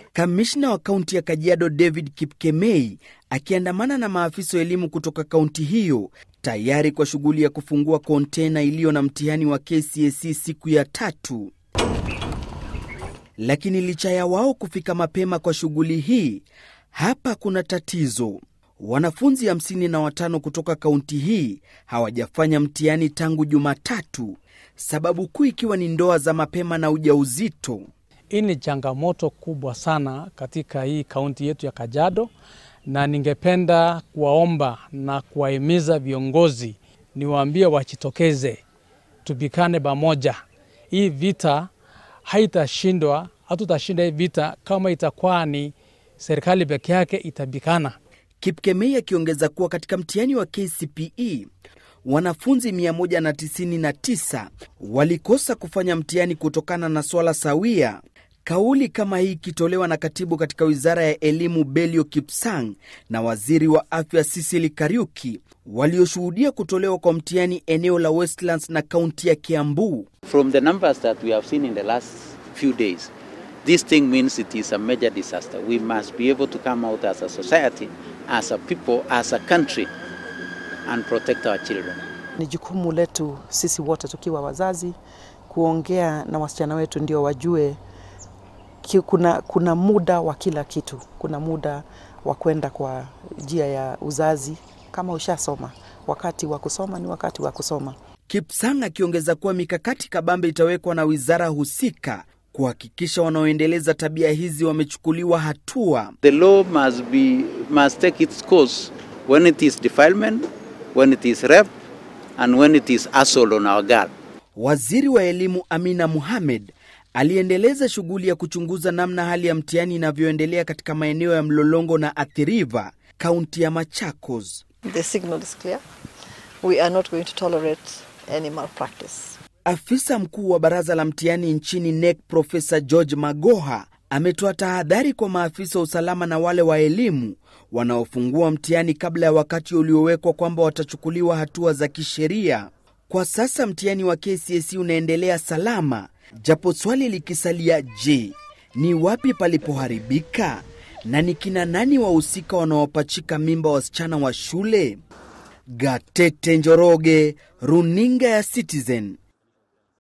Kamishna wa kaunti ya Kajiado David Kipkemei akiandamana na maafisa wa elimu kutoka kaunti hiyo tayari kwa shughuli ya kufungua kontena iliyo na mtihani wa KCSE siku ya tatu. Lakini licha ya wao kufika mapema kwa shughuli hii, hapa kuna tatizo. Wanafunzi hamsini na watano kutoka kaunti hii hawajafanya mtihani tangu Jumatatu, sababu kuu ikiwa ni ndoa za mapema na ujauzito. Hii ni changamoto kubwa sana katika hii kaunti yetu ya Kajiado, na ningependa kuwaomba na kuwahimiza viongozi, niwaambie wajitokeze, tupikane pamoja. Hii vita haitashindwa, hatutashinda hii vita kama itakuwa ni serikali peke yake itapikana. Kipkemei akiongeza kuwa katika mtihani wa KCPE wanafunzi 199 walikosa kufanya mtihani kutokana na swala sawia. Kauli kama hii ikitolewa na katibu katika wizara ya elimu Belio Kipsang na waziri wa afya Sisili Kariuki walioshuhudia kutolewa kwa mtihani eneo la Westlands na kaunti ya Kiambu. From the numbers that we have seen in the last few days, this thing means it is a major disaster. We must be able to come out as a society, as a people, as a country and protect our children. Ni jukumu letu sisi wote tukiwa wazazi kuongea na wasichana wetu ndio wajue ki, kuna, kuna muda wa kila kitu. Kuna muda wa kwenda kwa njia ya uzazi kama ushasoma. Wakati wa kusoma ni wakati wa kusoma. Kipsang akiongeza kuwa mikakati kabambe itawekwa na wizara husika kuhakikisha wanaoendeleza tabia hizi wamechukuliwa hatua. The law must be must take its course when it is defilement, when it is rape and when it is assault on our girl. Waziri wa elimu Amina Mohamed aliendeleza shughuli ya kuchunguza namna hali ya mtihani inavyoendelea katika maeneo ya Mlolongo na Athi River, kaunti ya Machakos. The signal is clear. We are not going to tolerate any malpractice. Afisa mkuu wa baraza la mtihani nchini NEC Profesa George Magoha ametoa tahadhari kwa maafisa wa usalama na wale wa elimu wanaofungua mtihani kabla ya wakati uliowekwa kwamba watachukuliwa hatua za kisheria. Kwa sasa mtihani wa KCSE unaendelea salama, japo swali likisalia, je, ni wapi palipoharibika na ni kina nani wahusika wanaopachika mimba wasichana wa shule? Gatete Njoroge, runinga ya Citizen.